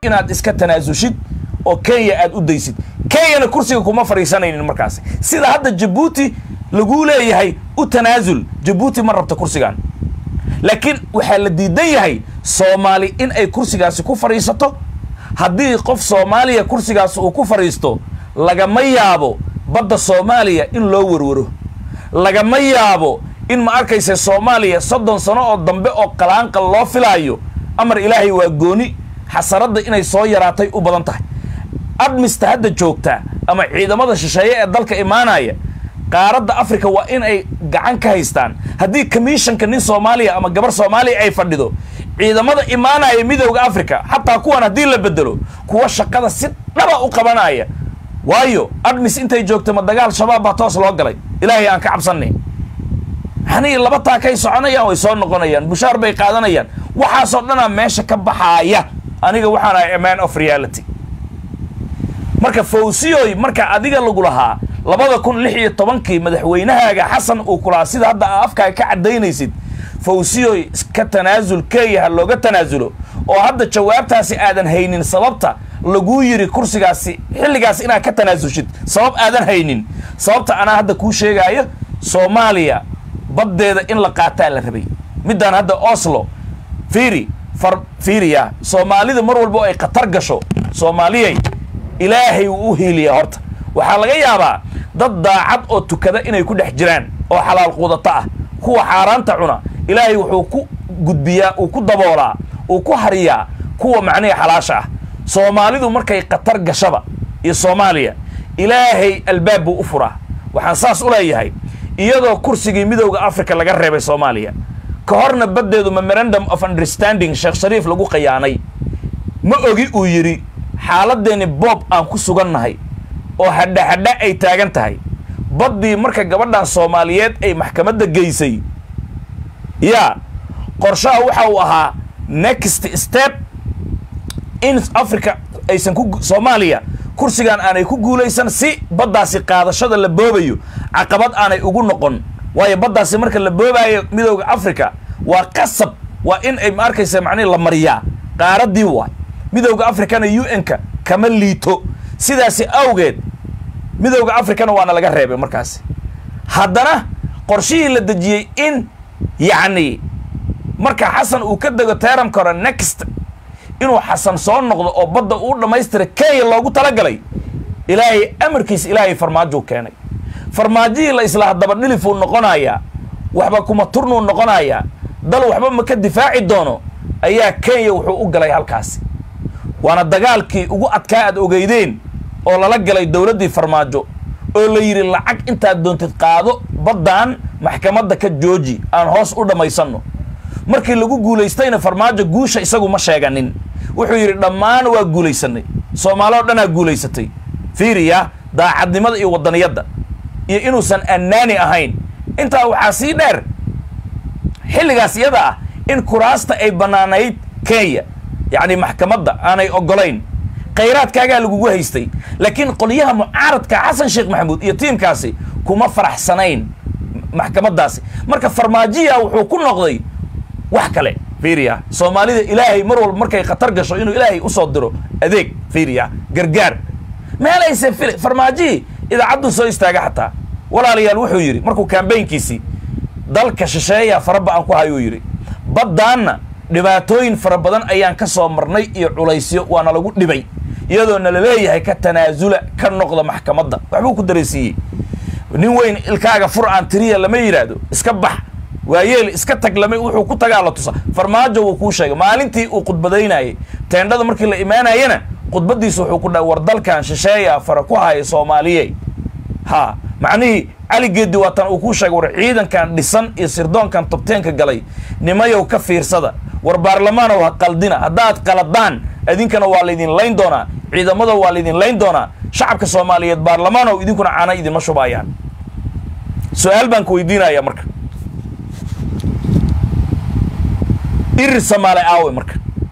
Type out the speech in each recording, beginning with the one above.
inaad iska tanaasushid oo kenya aad u daysid kenyana kursiga kuma fadhiisanaynin markaasi sida hadda jabuuti laguu leeyahay u tanaasul jabuuti ma rabta kursigan laakiin waxaa la diidan yahay soomaali in ay kursigaasi ku fadhiisato haddii qof soomaaliya kursigaasi uu ku fadhiisto lagama yaabo badda soomaaliya in loo warwaro lagama yaabo in ma arkaysa soomaaliya soddon sano oo dambe oo qalaanqal loo filaayo amar ilaahay waa gooni xasaradda inay soo yaraatay u badan tahay admista hadda joogta ama ciidamada shisheeye ee dalka imaanaya qaaradda africa waa in ay gacan ka haystaan haddii commissionka nin soomaaliya ama gabar soomaaliya ay fadhido ciidamada imaanaya midowda africa xataa kuwan haddii la bedelo kuwa shaqada si dhaba u qabanaya waayo admis intay joogta ma dagaal shabaab baa toos loo galay ilaahay aan ka cabsanay hani laba taakay soconayaan way soo noqonayaan bushaar bay qaadanayaan waxaasoo dhanaa meesha ka baxaaya aniga waxaan ahay a man of reality marka fawsiyoy marka adiga lagu lahaa labada kun lix iyo tobankii madaxweynahaaga xasan uu ku lahaa sida hadda aa afkaaga ka caddaynaysid fawsiyoy iska tanaasul keeya ha looga tanaasulo oo hadda jawaabtaasi aadan haynin sababta laguu yiri kursigaasi xilligaas inaad ka tanaasulshid sabab aadan haynin sababta anaa hadda kuu sheegaayo soomaaliya baddeeda in la qaataa la rabay middaan hadda oslo fiiri far fiiriya soomaalida mar walba oo ay khatar gasho soomaaliyay ilaahay wuu u hiiliyaa horta waxaa laga yaabaa dad daacad oo tukada inay ku dhex jiraan oo xalaal quudato ah kuwa xaaraanta cuna ilaahay wuxuu ku gudbiyaa uu ku daboolaa uu ku hariyaa kuwa macnihi xalaasha ah soomaalidu markay khatar gashaba iyo soomaaliya ilaahay albaab buu u furaa waxaan saas u leeyahay iyadoo kursigii midowda africa laga reebay soomaaliya ka horna baddeedu memorandum of understanding sheekh shariif lagu qayaanay ma ogi uu yidhi xaaladdeeni boob aan ku sugannahay oo hadha hadha ay taagan tahay baddii marka gabadhan soomaaliyeed ay maxkamadda geysay yaa qorshaha waxa uu ahaa next step in africa aysan ku soomaaliya kursigan aanay ku guulaysan si baddaasi qaadashada la boobayo caqabad aanay ugu noqon waayo baddaasi marka la boobaayo midowda africa waa qasab waa in ay ma arkaysa macnihi la mariyaa qaaraddii waay midowda africana u n-ka kama liito sidaasi awgeed midowda africana waana laga reebay markaasi haddana qorshihii la dejiyey in yacni marka xasan uu ka dego teramka hore next inuu xasan soo noqdo oo badda uu dhammaystira kenya loogu talagalay ilaahay amarkiisa ilaahay farmaajou keenay farmaajihii la islaa dabadhilifuu noqonayaa waxba kuma turnuu noqonayaa dal waxba ma ka difaaci doono ayaa kenya wuxuu u galay halkaasi waana dagaalkii ugu adkaa aad ogeydeen oo lala galay dowladdii farmaajo oo la yidhi lacag intaad doontid qaado baddan maxkamadda ka jooji aan hoos u dhammaysanno markii lagu guulaystayna farmaajo guusha isagu ma sheeganin wuxuu yidhi dhammaan waa guulaysanay soomaali oo dhanaa guulaysatay fiiriya daacadnimada iyo waddaniyadda iyo inuusan annaani ahayn intaa waxaa sii dheer xilligaas iyada ah in kuraasta ay bannaanayd kenya yacni maxkamadda aanay oggolayn khayraadkaagaa lagugu haystay laakiin qolyaha mucaaradka xasan sheekh maxamuud iyo tiimkaasi kuma faraxsanayn maxkamaddaasi marka farmaajiya wuxuu ku noqday wax kale fiiriya soomaalida ilaahay mar walba markay khatar gasho inuu ilaahay usoo diro adeeg fiiriya gargaar meelayse fil farmaajihii idaacadduu soo istaaga xataa walaalayaal wuxuu yidhi markuu kambaynkiisii dalka shisheeya faraba aan ku hayuu yidhi baddaanna dhibaatooyin fara badan ayaan ka soo marnay iyo culaysyo waana lagu dhibay iyadoo nala leeyahay ka tanaasula ka noqda maxkamadda waxbuu ku daraysiiyey nin weyn ilkaaga fur aan tiriya lama yidhaahdo iska bax waayeel iska tag lama wuxuu ku tagaa la tusa farmaajo wuu kuu sheegay maalintii uu khudbadaynayay teendhada markii la imaanayana khudbadiisu wuxuu ku dhahay war dalkan shisheeya fara ku haya soomaaliye ha macnihii cali geedi waatan uu kuu sheegay war ciidankan dhisan iyo sirdoonkan tobteenka galay nimayow ka fiirsada war baarlamaanow ha qaldina haddaad qaladaan idinkana waa laydin layn doonaa ciidamada waa laydin layn doonaa shacabka soomaaliyeed baarlamaanow idinkuna caana idinma shubaayaan su-aal baan ku weydiinaya marka irir samaale aawe marka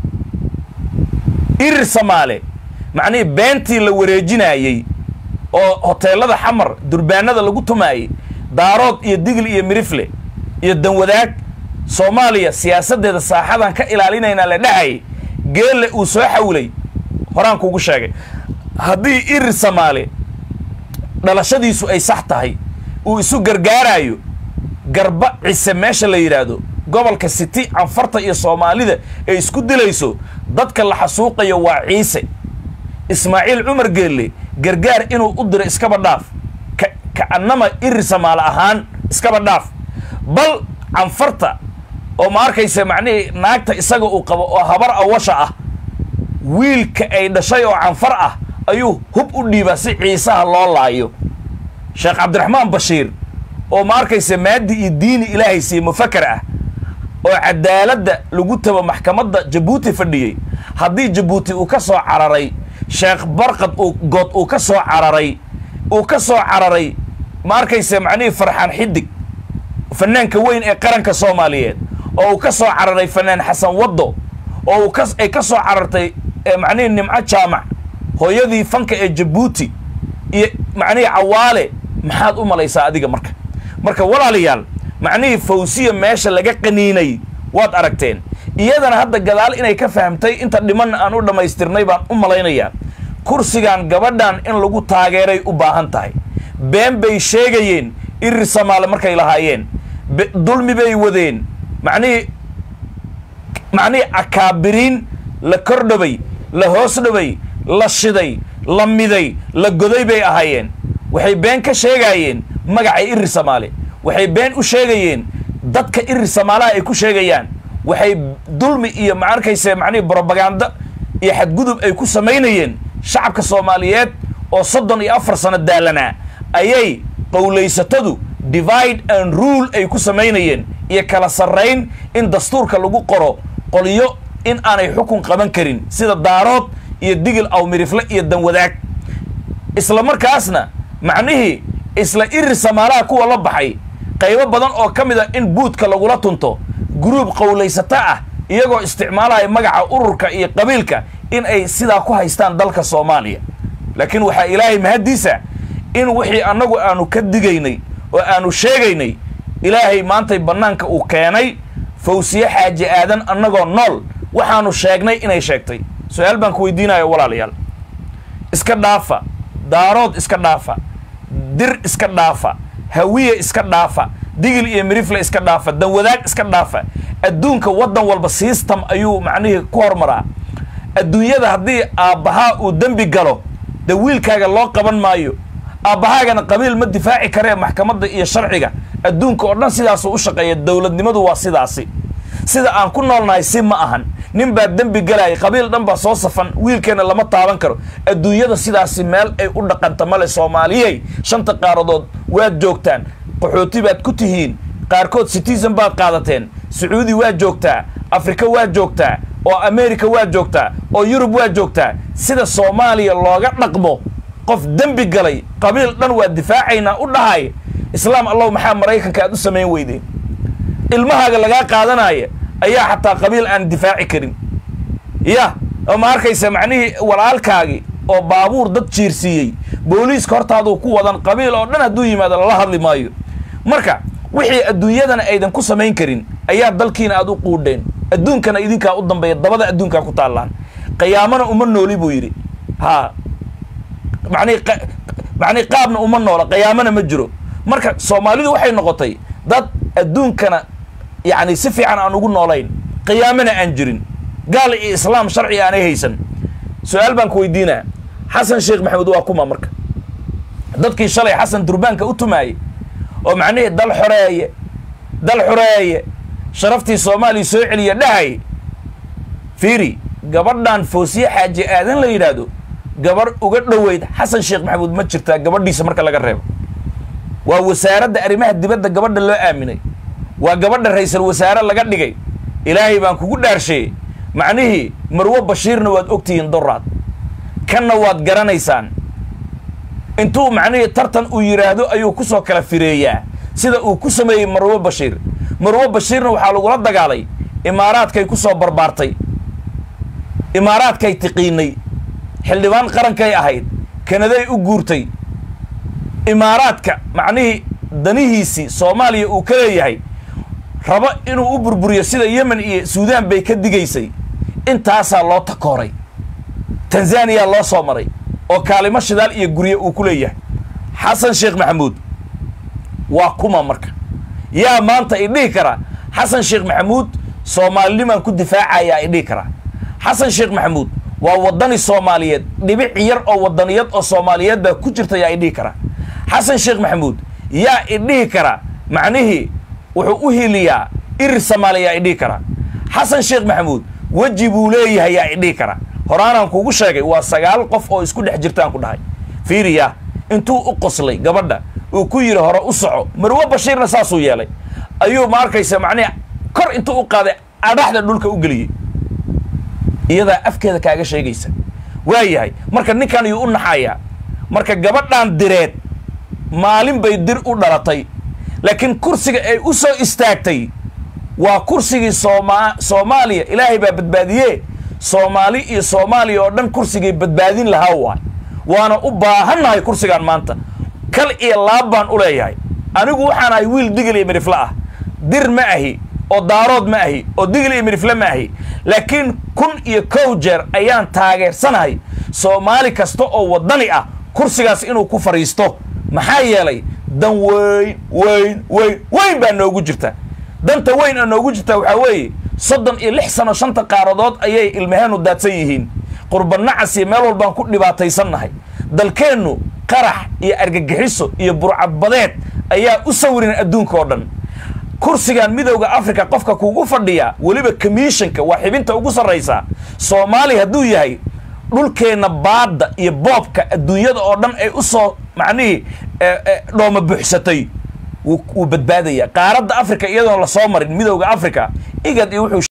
irir samaale macnihii beentii la wareejinaayey oo hoteelada xamar durbaanada lagu tumaayey daarood iyo digl iyo mirifle iyo danwadaag soomaaliya siyaasaddeeda saaxadan ka ilaalinaynaa la dhahayay geelle uu soo xawilay horaan kugu sheegay haddii irir samaale dhalashadiisu ay sax tahay uu isu gargaaraayo garba cise meesha la yidhaahdo gobolka city canfarta iyo soomaalida ay isku dilayso dadka la xasuuqayo waa ciise ismaaciil cumar geelle gargaar inuu u diro iskaba dhaaf ka ka'annama irir samaale ahaan iskaba dhaaf bal canfarta oo ma arkaysa macnihii naagta isaga uu qabo oo habar awasha ah wiilka ay dhashay oo canfar ah ayuu hub u dhiibaa si ciisaha loo laayo sheekh cabdiraxmaan bashiir oo ma arkaysa maadi iyo diini ilaahay siiye mufaker ah oo cadaaladda lagu tabo maxkamadda jabuuti fadhiyey haddii jabuuti uu ka soo cararay sheekh barkad uu good uu ka soo cararay uu ka soo cararay ma arkaysa macnihii farxaan xidig fanaanka weyn ee qaranka soomaaliyeed oo uu ka soo cararay fanaan xasan waddo oo uu ka ay ka soo carartay macnihii nimco jaamac hooyadii fanka ee jabuuti iyo macnihii cawaale maxaad u malaysaa adiga marka marka walaalayaal macnihii fawsiya meesha laga qaniinay waad aragteen iyadana hadda gadaal inay ka fahamtay inta dhimanna aan u dhammaystirnay baan u malaynayaa kursigan gabadhan in lagu taageeray u baahan tahay been bay sheegayeen irir samaale markay lahaayeen dulmi bay wadeen macnihii macnihii akaabiriin la kordhabay la hoos dhabay la shiday la miday la goday bay ahaayeen waxay been ka sheegaayeen magacay irir samaale waxay been u sheegayeen dadka irir samaalaha ay ku sheegayaan waxay dulmi iyo ma arkayse macnihii brobaganda iyo xadgudub ay ku samaynayeen shacabka soomaaliyeed oo soddon iyo afar sano daalanaa ayay qowlaysatadu divide and rule ay ku samaynayeen iyo kala sarrayn in dastuurka lagu qoro qolyo in aanay xukun qaban karin sida daarood iyo digil awmirifle iyo danwadaag isla markaasna macnihii isla irir samaalaha kuwa la baxay qaybo badan oo ka mid a in buudka lagula tunto guruub qowlaysato ah iyagoo isticmaalaya magaca ururka iyo qabiilka in ay sidaa ku haystaan dalka soomaaliya laakiin waxaa ilaahay mahaddiisa in wixii annagu aanu ka digaynay oo aanu sheegaynay ilaahay maantay bannaanka uu keenay fawsiye xaaji aadan annagoo nool waxaanu sheegnay inay sheegtay su-aal baan ku weydiinayo walaalayaal iska dhaafa daarood iska dhaafa dir iska dhaafa hawiye iska dhaafa digil iyo mirifle iska dhaafa danwadaag iska dhaafa adduunka waddan walba system ayuu macnihii ku hormaraa adduunyada haddii aabbahaa uu dembi galo de wiilkaaga loo qaban maayo aabbahaagana qabiil ma difaaci karee maxkamadda iyo sharciga adduunka oo dhan sidaasuu u shaqeeya dowladnimadu waa sidaasi sida aan ku noolnahay si ma ahan nin baa dembi galaya qabiil dhan baa soo safan wiilkeenna lama taaban karo adduunyada sidaasi meel ay u dhaqanta male soomaaliyey shanta qaaradood waad joogtaan qaxooti baad ku tihiin qaarkood citizen baad qaadateen sacuudi waad joogtaa afrika waad joogtaa oo america waad joogtaa oo yurub waad joogtaa sida soomaaliya looga dhaqmo qof dembi galay qabiil dhan waa difaacaynaa u dhahay islaam allow maxaa maraykanka aad u samayn weydeen ilmahaaga lagaa qaadanaya ayaa xataa qabiil aan difaaci karin ya oo ma arkaysa macnihii walaalkaagii oo baabuur dad jiirsiiyey booliiska hortaaduu ku wadan qabiil oo dhan hadduu yimaado lala hadli maayo marka wixii adduunyadana aydan ku samayn karin ayaa dalkiina aad u quudheen adduunkana idinkaa u dambeeya dabada adduunkaa ku taallaan qiyaamana uma nooli buu yidhi ha manii macnihi qaabna uma noola qiyaamana ma jiro marka soomaalidu waxay noqotay dad adduunkana yacni si fiican aan ugu noolayn qiyaamana aan jirin gaal iyo islaam sharci aanay haysan su-aal baan ku weydiinaa xasan sheekh maxamed waa kuma marka dadkii shalay xasan durbaanka u tumaayey oo macnihii dal xoreeye dal xoreeye sharaftii soomaaliya soo celiya dhahay fiiri gabadhan foosiye xaaji aadan la yidhaahdo gabarh uga dhoweyd xasan sheekh maxamuud ma jirtaa gabadhiisa marka laga reebo waa wasaaradda arrimaha dibadda gabadha loo aaminay waa gabadha ra-iisal wasaare laga dhigay ilaahay baan kugu dhaarsheeyey macnihii marwo bashiirna waad ogtihiin doraad kanna waad garanaysaan intuu macnihii tartan uu yidhaahdo ayuu ku soo kala fireeyaa sida uu ku sameeyey marwo bashiir marwo bashiirna waxaa lagula dagaalay imaaraadkay ku soo barbaartay imaaraadkay tiqiinay xildhibaan qarankay ahayd kanaday u guurtay imaaraadka macnihii danihiisii soomaaliya uu ka leeyahay rabo inuu u burburiyo sida yemen iyo suudaan bay ka digaysay intaasaa loo takooray tanzaniya loo soo maray oo kaalimo shidaal iyo gurye uu ku leeyahay xasan sheekh maxamuud waa kuma marka yaa maanta idhihi karaa xasan sheekh maxamuud soomaalinimaan ku difaacayaa idhihi karaa xasan sheekh maxamuud waa waddani soomaaliyeed dhibic yar oo waddaniyad oo soomaaliyeed baa ku jirta yaa idhihi karaa xasan sheekh maxamuud yaa idhihi karaa macnihii wuxuu u hiliyaa irir samaali yaa idhihi karaa xasan sheekh maxamuud weji buu leeyahay yaa idhihi karaa horaanaan kugu sheegay waa sagaal qof oo isku dhex jirtaan ku dhahay fiiriya intuu u qoslay gabadha uu ku yidhi hore u soco marwe bashiirna saasuu yeelay ayuu ma arkaysa macnihi kor intuu u qaaday adhaxda dhulka u geliyey iyadaa afkeeda kaaga sheegaysa waa yahay marka ninkan ayuu u naxayaa marka gabadhan direed maalin bay dir u dhalatay laakiin kursiga ay u soo istaagtay waa kursigii sooma soomaaliya ilaahay baa badbaadiyee soomaali iyo soomaaliya oo dhan kursigay badbaadin lahaa waay waana u baahannahay kursigaan maanta kal iyo laab baan u leeyahay anigu waxaan ahay wiil digil iyo midhifle ah dir ma ahi oo daarood ma ahi oo digil iyo midhifle ma ahi laakiin kun iyo kow jeer ayaan taageersanahay soomaali kasta oo waddani ah kursigaas inuu ku fadhiisto maxaa yeelay dan weyn weyn weyn weyn baa noogu jirta danta weyn oo noogu jirta waxaa weeye soddon iyo lix sano shanta qaaradood ayay ilmaheenu daadsan yihiin qurbanacas iyo meel walbaan ku dhibaataysannahay dalkeennu qarax iyo argagixiso iyo burcadbadeed ayaa u sawirin adduunka oo dhan kursigan midowda africa qofka kugu fadhiya weliba commissionka waa xibinta ugu sarraysaa soomaaliya hadduu yahay dhulkeenna baadda iyo boobka adduunyada oo dhan ay u soo macnihii dhooma buuxsatay wuu badbaadaya qaaradda africa iyadoon la soo marin midowda africa igad iyo wuxuu